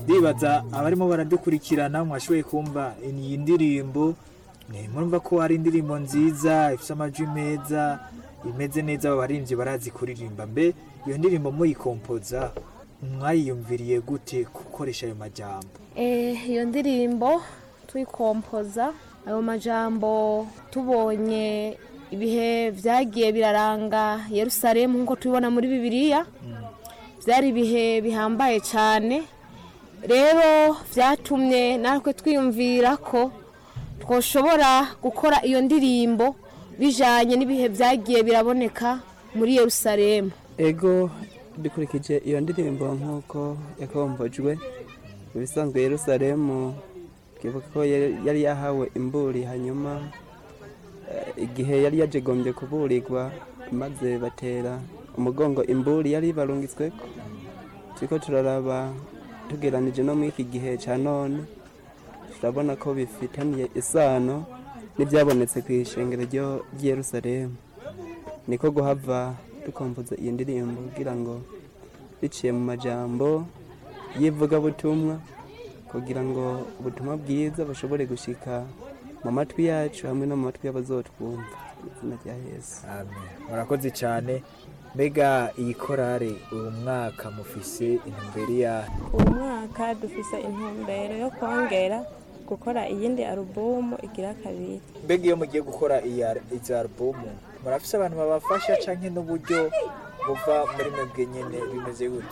ndibaza abarimo baradukurikirana mwashoboye kumva iyi ndirimbo eh, murumva ko ari indirimbo nziza ifite amajwi meza imeze neza abaririmbyi barazi kuririmba mbe iyo ndirimbo muyikompoza mwayiyumviriye gute gukoresha ayo majambo Eh, iyo ndirimbo tuyikompoza ayo majambo tubonye ibihe byagiye biraranga yerusalemu nk'uko tubibona muri bibiliya byari ibihe bihambaye cyane rero byatumye natwe twiyumvira ko twoshobora gukora iyo ndirimbo bijyanye n'ibihe byagiye biraboneka muri yerusalemu ego dukurikije iyo ndirimbo nk'uko yakombojwe mu bisanzwe yerusalemu twibuka ko yari yari yahawe imburi hanyuma eh, igihe yari yajegombye kuburirwa maze batera umugongo imburi yari barungitsweko turiko turaraba tugeranije no muri iki gihe cya none turabona ko bifitaniye isano n'ibyabonetse ku ishengero ryo- ry'i yerusalemu niko guhava dukompoza iyi ndirimbo kugira ngo biciye mu majambo y'ivugabutumwa kugira ngo ubutumwa bwiza bushobore gushika mu matwi yacu hamwe no mu matwi y'abazotwumva mu izina rya yesu amen murakoze cyane mbega iyi korale uyu mwaka mufise intumbero ya uyu mwaka dufise intumbero yo kongera gukora iyindi alubumu igira kabiri mbega iyo mugiye gukora iyi al- izi alubumu murafise abantu babafasha canke n'uburyo buva muri mwebwe nyene bimeze gute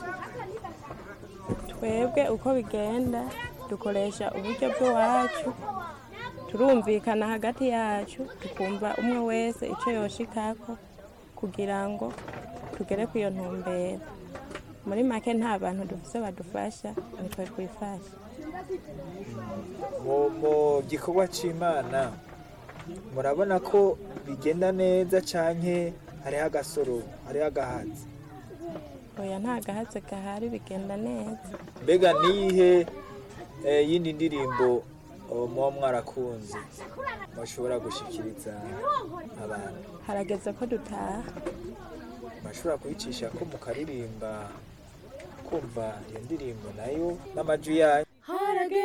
twebwe uko bigenda dukoresha uburyo bw'iwacu turumvikana hagati yacu tukumva umwe wese icyo yoshikako kugira ngo tugere ku iyo ntumbero muri make nta bantu dufise badufasha nitwe twifasha mu mu gikorwa c'imana murabona ko bigenda neza canke hariho agasoro hariho agahatsi oya nta gahatse gahari bigenda neza mbega niyihe eh, yindi ndirimbo oh, muba mwarakunze mushobora gushikiriza abantu harageze ko dutaha murashobora kuyicisha ko mukaririmba kumva iyo ndirimbo nayo n'amajwi yayo